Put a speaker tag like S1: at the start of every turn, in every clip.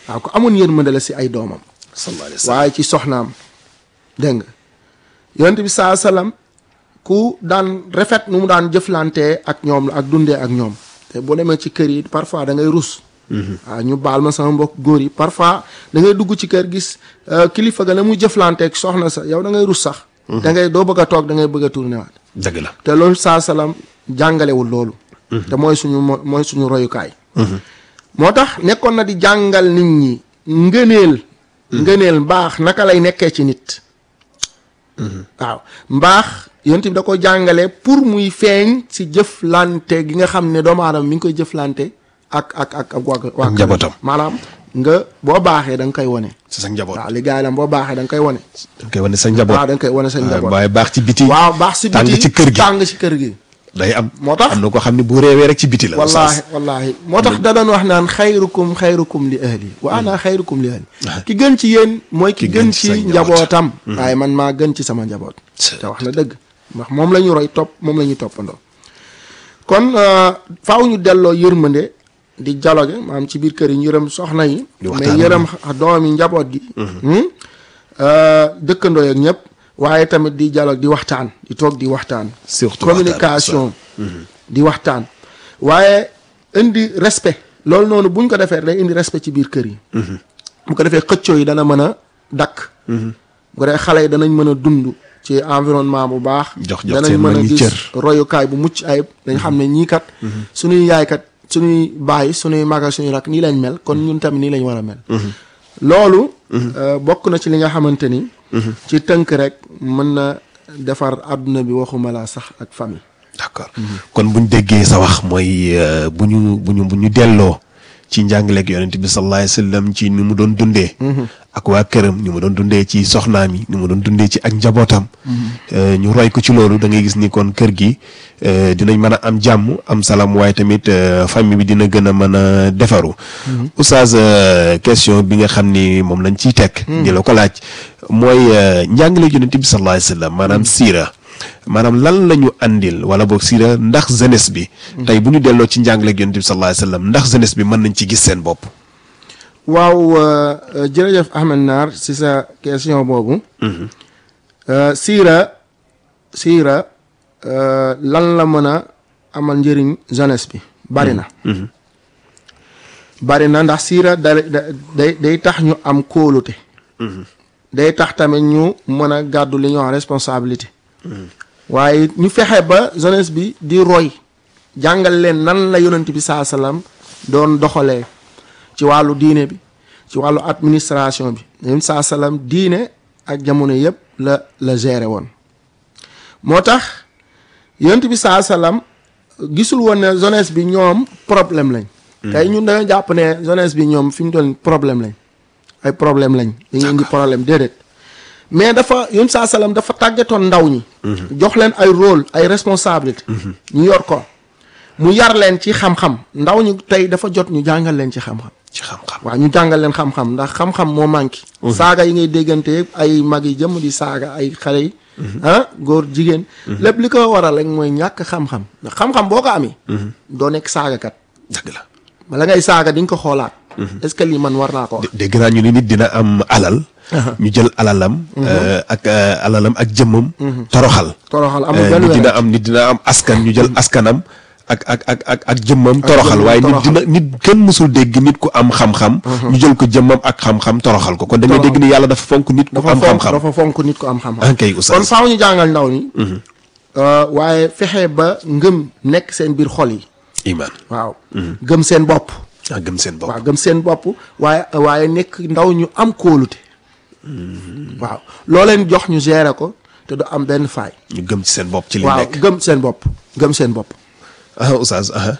S1: waaw ko amoon yërmande la si ay doomam
S2: sallallahu alayhi wa sallam
S1: waaye ci soxnaam dégg nga yonent bi saa salaam ku daan rafet nu mu daan jëflantee ak ñoom la ak dundee ak ñoom te boo demee ci kër yi parfois da ngay rus waaw ñu baal ma sama mbokk góor yi parfois da ngay dugg ci kër gis euh, kilifa ga na muy jëflanteek soxna sa yow da ngay rus sax da ngay doo bëgg a toog da ngay bëgg a tourné waat
S2: dëgg la
S1: te loolu saa salaam jàngalewul loolu te mooy suñu mo- mooy suñu royukaay moo tax nekkoon na di jàngal nit ñi ngëneel ngëneel mbaax naka lay nekkee ci nit waaw mbaax yonent bi da ko jàngale pour muy feeñ si jëflante gi nga xam ne doomu aadama mi ngi koy jëflante ak ak ak ak waa waa këram.
S2: njabootam.
S1: maanaam nga boo baaxee da nga koy wane
S2: si sa njaboot
S1: waaw li gars yi la boo baaxee da nga koy wane
S2: da nga koy wane sa njaboot
S1: waaw da nga koy wane sa njaboot
S2: waaye baax ci biti
S1: waaw baax si
S2: tàng
S1: biti
S2: ci kër gi
S1: tàng si kër gi
S2: day am
S1: moo tax
S2: am na ko xam ne bu réewee rek ci biti la
S1: wallahi
S2: oustaz.
S1: wallahi moo tax da doon wax naan xayrukum xayrukum li ahli wa ana xayrukum li ahli ki gën ci yéen mooy ki gën ci
S2: sa
S1: njabootam waaye man maa gën ci sama njaboot
S2: C'est-
S1: te wax na dëgg ndax moom la ñu roy topp moom la ñuy toppandoo kon euh, faaw ñu delloo yërmande di dialogue maanaam ci biir kër yi ñu yërëm soxna yi
S2: Di
S1: mais
S2: waxtaan
S1: yërëm xa- doom yi njaboot gi hmm? Euh, dëkkandoo ak ñëpp waaye tamit di dialogue di waxtaan di toog di waxtaan
S2: Surtout
S1: communication di waxtaan waaye indi respect loolu noonu buñ ko defee day indi respect ci biir kër yi bu ko defee xëccoo yi dana mën a dakk bu ko defee xale yi danañ mën a dund ci environnement bu baax
S2: Jox- jox
S1: danañ
S2: seen
S1: mën
S2: mag
S1: a
S2: ñi
S1: gis
S2: cër.
S1: royukaay bu mucc ayib dañ xam ne ñii kat suñuy yaay kat suñuy baay suñuy maga suñuy rak nii lañ mel kon ñun tamit nii lañ war a mel loolu euh, bokk na ci li nga xamante ni ci tënk rek mën na defar àdduna bi waxuma laa sax ak famille
S2: d'accord kon buñ déggee sa wax mooy euh, bu ñu bu ñu bu ñu delloo ci njàngaleeg yonent bi sallallahu alayhi wasallam ci ni mu doon dundee ak waa këram ni mu doon dundee ci soxnaam yi ni mu doon dundee ci ak njabootam euh, ñu roy ko ci loolu da ngay gis ni kon kër gi euh, dinañ mën a am jàmm am salaam waaye tamit euh, famille bi dina gën a mën a defaru oustaz euh, question bi nga xam ni moom lañ ciy teg di la ko laaj mooy euh, njàngaleeg yonent bi sallallahu alayhi wasallam maanaam siira maanaam lan la ñu andil wala boog siira ndax jeunesse bi tey bu ñu delloo ci njàngaleeg yonent bi sallallahu alayhi wasallam ndax jeunesse bi mën nañ ci gis seen bopp
S1: waaw euh, euh, jërëjëf Ahmed Naar si sa question boobu Euh, siira siira euh, lan la mën a amal njëriñ jeunesse bi bari na bari na ndax siira da da- day day tax ñu am kóolute day tax tamit ñu mën a gàddu li ñuy wax responsabilité waaye ñu fexe ba jeunesse bi di roy jàngal leen nan la yonent bi saa salaam doon doxalee ci wàllu diine bi ci wàllu administration bi yonent saa salaam diine ak jamono yëpp la la géré woon moo tax yonent bi saa salaam gisul woon ne jeunesse bi ñoom problème lañ tey ñun dañoo jàpp ne jeunesse bi ñoom fi mu toll nii problème lañ ay problème lañ dañuy indi problème déedéet mais dafa yonent saa salaam dafa tàggatoon ndaw ñi jox leen ay rôle ay responsabilité ñu yor ko mu yar leen ci xam-xam ndaw ñi tey dafa jot ñu jàngal leen ci xam-xam
S2: ci xam-xam
S1: waaw ñu jàngal leen xam-xam ndax xam-xam moo manqué saaga yi ngay déggante yëpp ay mag yi jëm di saaga ay xale yi ah góor jigéen lépp li ko waral rek mooy ñàkk xam-xam ndax xam-xam boo ko amee doo nekk saagakat
S2: dëgg la
S1: bala ngay saaga di nga ko xoolaat est-ce que lii man war naa ko wax
S2: dégg naa ñu ni nit dina am alal ñu jël alalam euh, ak euh, alalam ak jëmmam toroxal
S1: toroxal amul
S2: Euh,
S1: benn
S2: nit dina
S1: wérante
S2: am nit dina am askan ñu jël askanam ak ak ak ak ak jëmmam toroxal
S1: jëmmam
S2: waaye nit
S1: toroxal.
S2: dina nit kenn mësul dégg nit ku am xam-xam ñu jël ko jëmmam ak xam-xam toroxal ko kon da ngay
S1: Toroxal.
S2: dégg ni yàlla dafa fonk nit ku
S1: dafa
S2: am
S1: fonk
S2: xam-xam
S1: dafa fonk nit ko am xam-xam
S2: ah kay oustaz
S1: kon faaw ñu jàngal ndaw ni euh, waaye fexe ba ngëm nekk seen biir xol yi
S2: iman
S1: waaw gëm seen bopp
S2: ah gëm seen bopp
S1: waaw gëm seen bopp waaye waaye nekk ndaw ñu am kóolute waaw loo leen jox ñu gérer ko te du am benn faay
S2: ñu gëm ci seen bopp ci li
S1: waaw
S2: nekk
S1: gëm seen bopp gëm seen bopp
S2: ah oustaz ah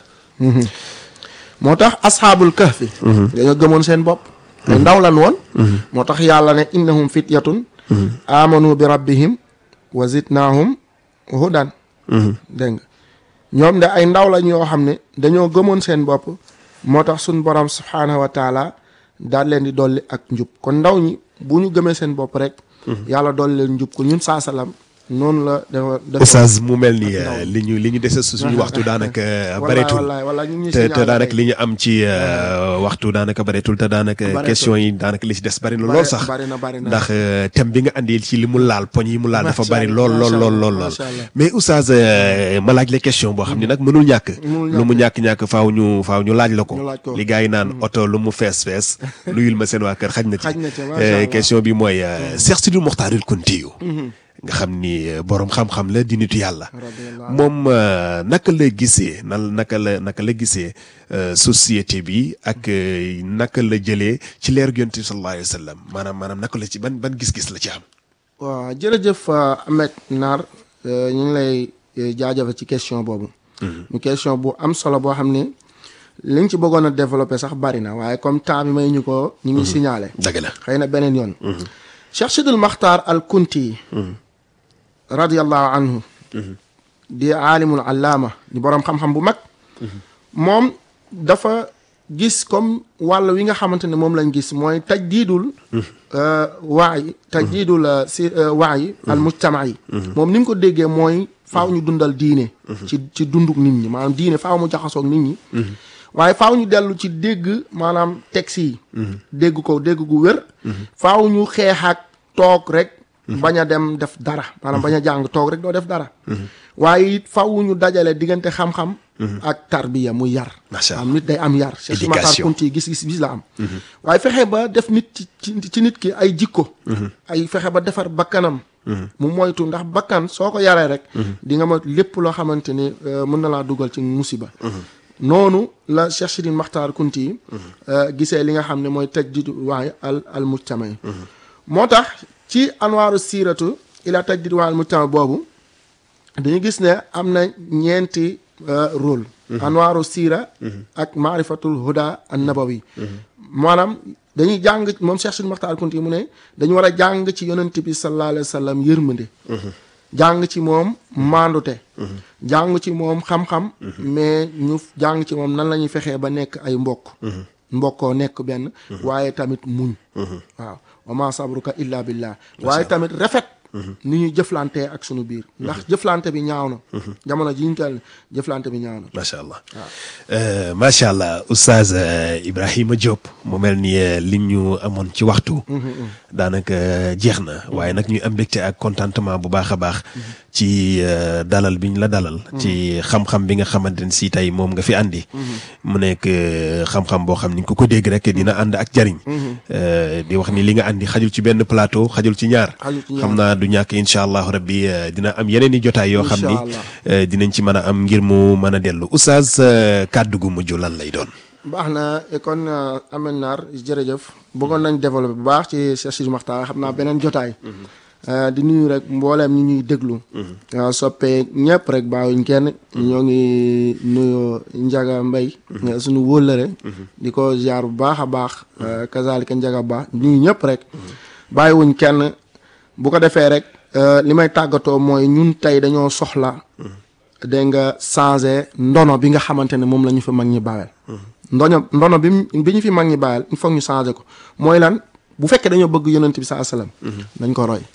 S1: moo tax asxaabul kahfi dañoo gëmoon seen bopp ay ndaw lan woon moo tax yàlla ne innahum fityatun amanu bi rabbihim wa zidnaahum hudan dégg nga ñoom de ay ndaw lañ yoo xam ne dañoo gëmoon seen bopp moo tax suñ borom subhaanahu wa taala daal leen di dolli ak njub kon ndaw ñi bu ñu gëmee seen bopp rek yàlla dolli leen njub ko ñun saa salaam noonu la dafa dafa
S2: Oustaz mu mel ni
S1: ndaw.
S2: li ñu li ñu dese su suñu waxtu daanaka
S1: wallaay
S2: bareetul
S1: wallaay wallaay ñu ngi
S2: te te
S1: signalé
S2: daanaka
S1: tey.
S2: li ñu am ci euh, waxtu daanaka bareetul te daanaka
S1: Bareetul.
S2: question yi daanaka li ci des bari na
S1: Bare-
S2: lool sax
S1: bari na bari na
S2: ndax euh, thème bi nga andi ci li mu laal poñ yi mu laal dafa
S1: Macha
S2: bari
S1: Allah,
S2: lool lool
S1: macha
S2: lool
S1: Allah,
S2: lool lool
S1: macha Allah.
S2: mais Oustaz euh, ma laaj la question boo xam ne nag mënul ñàkk
S1: Mënul
S2: lu mu ñàkk ñàkk faaw ñu faaw ñu laaj la ko
S1: Ñu laaj ko.
S2: li gars yi naan oto lu mu fees fees nuyul ma seen waa kër xaj na ci
S1: Xaj na ci, macha
S2: Euh,
S1: Allah.
S2: question bi mooy euh, Cheikh Sidil Mokhtaril Kountiyu nga xam ni euh, borom xam-xam la di nitu yàlla
S1: Radiyallahu
S2: moom euh, naka la gisee nan naka la naka la gisee euh, société bi ak euh, naka la jëlee ci leer yonent bi sallallahu alayhi wa sallam maanaam maanaam naka la ci ban ban gis-gis la ci am.
S1: waaw jërëjëf euh, Ahmed Naar euh, ñu ngi lay euh, jaajëfal ci question boobu. mu question bu am solo boo xam ne liñ ci bëggoon a développé sax bari na waaye comme temps bi may ñu ko ñu ngi signalé.
S2: dëgg la.
S1: xëy na beneen yoon. Cheikh Sidul Maxtaar al Kunti. radiyallahu anhu. di aalimul allaama di boroom xam-xam bu mag. moom dafa gis comme wàll wi nga xamante ne moom lañ gis mooy tajdiidul. waay tajdiidul euh, si euh, waay al mujtama yi. moom ni mu ko déggee mooy faaw ñu dundal diine. ci ci dunduk nit ñi maanaam diine faaw mu jaxasoog nit ñi. waaye faaw ñu dellu ci dégg maanaam texte yi. dégg ko dégg gu wér. faaw ñu xeex ak toog rek. bañ a dem def dara maanaam bañ a jàng toog rek doo def dara. waaye it faaw ñu dajale diggante xam-xam. ak tarbiya muy yar.
S2: Macha
S1: am nit day am yar. Cheikh Makhtar
S2: Éducation.
S1: Kounti gis-gis bis la am. waaye fexe ba def nit ci ci ci nit ki ay jikko. ay fexe ba defar bakkanam. mu moytu ndax bakkan soo ko yaree rek. di nga ma lépp loo xamante ni euh, mën na laa dugal ci musiba. noonu la Cheikh Sidil Makhtar Kounti euh, gisee li nga xam ne mooy tajdidu waay al al mujtama yi moo tax ci anwaaru siiratu ila tajdidu waay al mujtama boobu dañu gis ne am na ñeenti euh, rôle anwaaru siira ak maarifatul huda an nabawi maanaam dañuy jàng moom Cheikh Sidil Makhtar Kounti mu ne dañu war a jàng ci yonent bi sallallahu alayhi wa sallam yërmande jàng ci moom maandute jàng ci moom xam-xam mais ñu jàng ci moom nan la ñuy fexee ba nekk ay mbokk mbokkoo nekk benn waaye tamit muñ waaw wa ma sabruka illa billah waaye tamit rafet ni ñuy jëflantee ak sunu biir ndax jëflante bi ñaaw na jamono ji ñu toll jëflante bi ñaaw na
S2: macha allah Euh, macha allah oustaz euh, Ibrahima Diop mu mel ni euh, li ñu amoon ci waxtu. daanaka jeex na waaye nag ñuy am mbégte ak contentement bu baax a baax. ci euh, dalal bi ñu la dalal. ci xam-xam bi nga xamante ne si tey moom nga fi andi. mu nekk euh, xam-xam boo xam ni ku ko dégg rek dina ànd ak jariñ. Euh, di wax ni li nga andi xajul ci benn plateau xajul ci ñaar.
S1: Xajul ci ñaar.
S2: xam naa du ñàkk incha allahu rabbi euh, dina am yeneen i jotaay yoo xam ni.
S1: Incha allah.
S2: Euh, dinañ ci mën a am ngir mu mën a dellu oustaz euh, kàddu gu mujj lan lay doon.
S1: baax na kon Amel Naar jërëjëf bëggoon nañ développé bu baax ci Cheikh Sidil Makhtar xam naa beneen jotaay Euh, di nuyu rek mbooleem ñi ñuy déglu waaw soppee ñëpp rek baawuñ kenn ñoo ngi nuyu Njaga Mbay nga suñu wóllëre di ko ziar bu baax a baax euh, kazalika Njaga Ba nuyu ñëpp rek bàyyiwuñ kenn bu ko defee rek euh, li may tàggatoo mooy ñun tey dañoo soxla dégg nga changé ndono bi nga xamante ne moom la ñu fi mag ñi bàyyil ndono ndono bi mu- bi ñu fi mag ñi bàyyil il faut ñu changé ko mooy lan bu fekkee dañoo bëgg yonent bi saa salaam nañ ko roy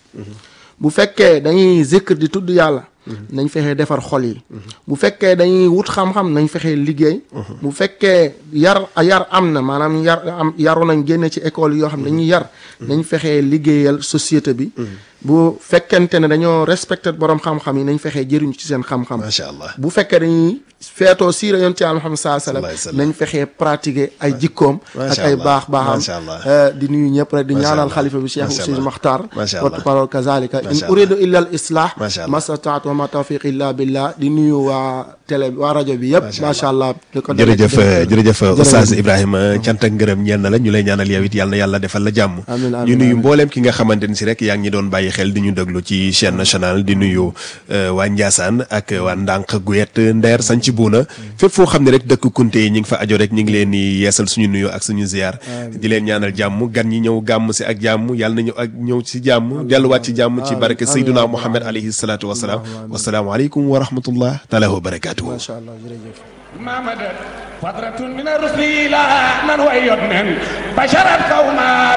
S1: bu fekkee dañuy zikr di tudd yàlla nañ fexee defar xol yi bu fekkee dañuy wut xam-xam nañ fexee liggéey bu fekkee yar yar am na maanaam yar am yaru nañ génne ci école yoo xam ne dañuy yar nañ fexee liggéeyal société bi bu fekkente ne dañoo respecté borom xam-xam yi nañ fexee jëriñu ci seen xam-xam
S2: macha allah
S1: bu fekkee dañuy feetoo siira yonent yàlla Muhammad saa sallam
S2: Sallallahu alayhi wa sallam.
S1: nañ fexee pratiquer ay jikkoom ak
S2: Macha
S1: ay
S2: Allah.
S1: baax baaxam
S2: Macha Allah.
S1: Euh, di nuyu ñëpp rek di
S2: Macha
S1: ñaanal
S2: Allah.
S1: xalifa bi Cheikh
S2: Macha
S1: Sidi
S2: Allah.
S1: Makhtar
S2: Macha Allah.
S1: porte parole kazalika in
S2: Macha Allah.
S1: uridu illa al islah
S2: Macha Allah.
S1: mastataatu wa ma tawfiq illa billah di nuyu waa télé waa rajo bi yëpp
S2: Macha
S1: macha allah di ko dalee ci
S2: jërëjëf
S1: dëkk bi.
S2: jërëjëf
S1: Jërëjëf.
S2: oustaz Ibrahima cant ak ngërëm ñeel na la ñu lay ñaanal yow it yàlla na yàlla defal la jàmm
S1: Amiin, amiin,
S2: ñu nuyu
S1: amiin.
S2: mbooleem ki nga xamante ni si rek yaa ngi doon bàyyi xel di ñu déglu ci chaîne nationale di nuyu euh, waa Ndiassane ak waa Ndànk Guyet Ndeer Sanc Buuna fépp foo xam ne rek dëkk kunte yi ñi ngi fa ajo rek ñu ngi leen di yeesal suñu nuyu ak suñu ziar di leen ñaanal jàmm gan ñi ñëw gàmm si ak jàmm yàlla na ñëw ak ñëw ci jàmm delluwaat ci jàmm ci barke
S1: amiin,
S2: Seyduna
S1: amiin,
S2: Muhammad alayhi salaatu wasalaam wasalaamu aleykum wa rahmatullah taala wa barakatuhu
S1: macha allah jërëjëf
S3: ما مدت فترة من الرسل إلى من ويد من بشرت قوما